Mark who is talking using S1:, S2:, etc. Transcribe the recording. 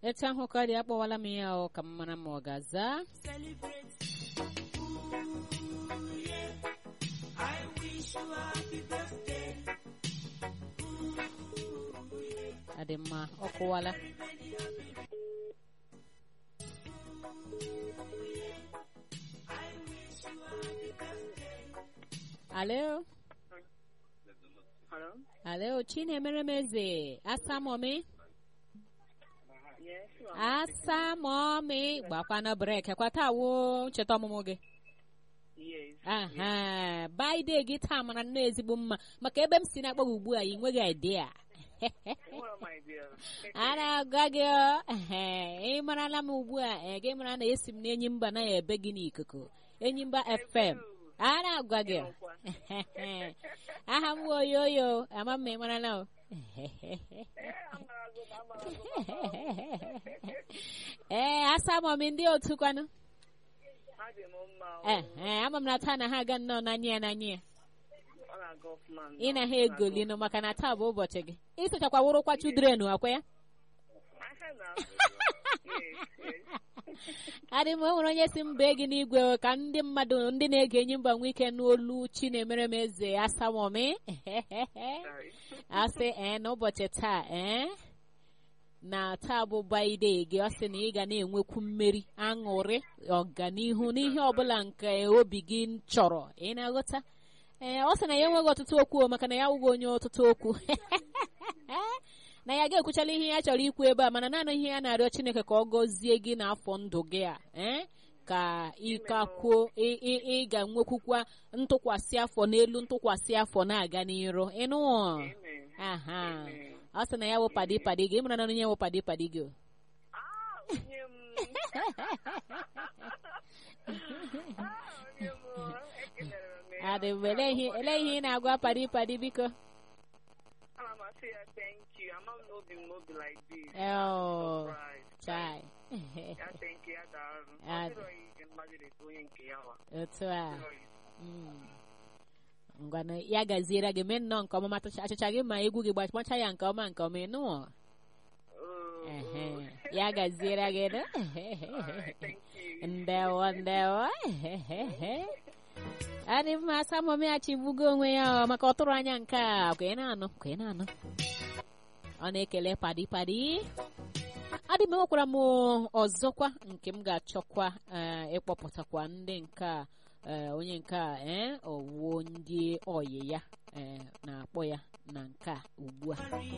S1: etu ahụ ka ọ dị akpọwala m ya ọ ka m mara ma ọ ga-aza adị mma ọ kụwala alo
S2: Hello?
S1: alo chinemere m eze asamomi
S2: Yes, ma'am.
S1: asamomi gbakwana brek kwata wo ncheta ọmụmụ gị
S2: Yes.
S1: aha baide gị taa mara nnọọ ezigbo mma maka ebe m si na-akpọ gị ugbu a ị nweghị idea
S2: What am I there?
S1: a na-agwa gị ọ, ehe, ị marala m ugbu a ee, gị mara na esi m n'enyi mba na ebe gị n'ikuku enyi mba fm a na-agwa gị ọ. aha m bụ oyoyo ama m ma ị marala o ee asamọmi ndị otu kwanụ
S2: Adị m mma. o.
S1: ee ama m na taa na ha aga nnọọ n'anya ya n'anya ya
S2: Ọ na-aga ọfụma.
S1: ị na ha egolinụ maka na taa bụ ụbọchị gị ịsụchakwa wụrụkwa chudren akwa ya
S2: Aha na. Yes, yes.
S1: adị m o nwere onye si mba gị n'igwe o, ka ndị mmadụ ndị na-ege enyi mba nwee ike n'olu chi na-emere m eze asamomi
S2: Sorry.
S1: asị ee n'ụbọchị taa ee na taa bụ baide gị ọ sị na ị ga na-enwekwu mmeri aṅụrị ọganihu n'ihe ọbụla nke obi gị chọrọ ị na-aghọta ee ọ sị na ya enweghị ọtụtụ okwu o, maka na ya awụghị onye ọtụtụ okwu na ya ga-ekwuchala ihe ya chọrọ ikwu ebe a mana naanị ihe ya na-arịọ chineke ka ọ gọzie gị n'afọ ndụ gị a ee ka ịkakwuo ị- ị ị ga-enwekwukwa ntụkwasị afọ n'elu ntụkwasị afọ na-aga n'iru ịnụ
S2: Amen.
S1: aha
S2: Amen.
S1: ọ sị na ya wụ padi padi gị ịmara na onye wụ padi padi gị o.
S2: Ah, onye m. Ah, onye m. Ekelere m ya.
S1: adị mgbe ele ihe ele ihe ị na-agwa padi padi biko
S2: Ana m asị ya thank you. Ama m na obi m n'obi like this.
S1: Oh,
S2: Surprise.
S1: chai
S2: Ya thank you, ya daalụ. Ọ
S1: Ah.
S2: dịrọ ihe mmadụ na-eto onye nke ya wa.
S1: otu a
S2: Ọ dịrọ ya.
S1: Mm. ngwanụ ya gaziere gị mee nnọọ nke ọma matụcha achịcha gị ma egwu gị gbachmacha ya nke ọma nke ọma ịnụ
S2: Oh,
S1: Ehe.
S2: oh.
S1: ya gaziere gị nụ
S2: Alright, thank you.
S1: ndewo ndewo adị mma samomi achịgbugo onwe ya ọ, maka ọtụrụ anya nke a kwa ị na-anụ kwa ị na-anụ ọ na-ekele padi padi adị m enwekwara m ọzọkwa nke m ga-achọkwa eh, ịkpọpụtakwa ndị nke a eh, onye nke a eh, ọwuo ndị oyi ya eh, na-akpọ ya na nke a ugbu a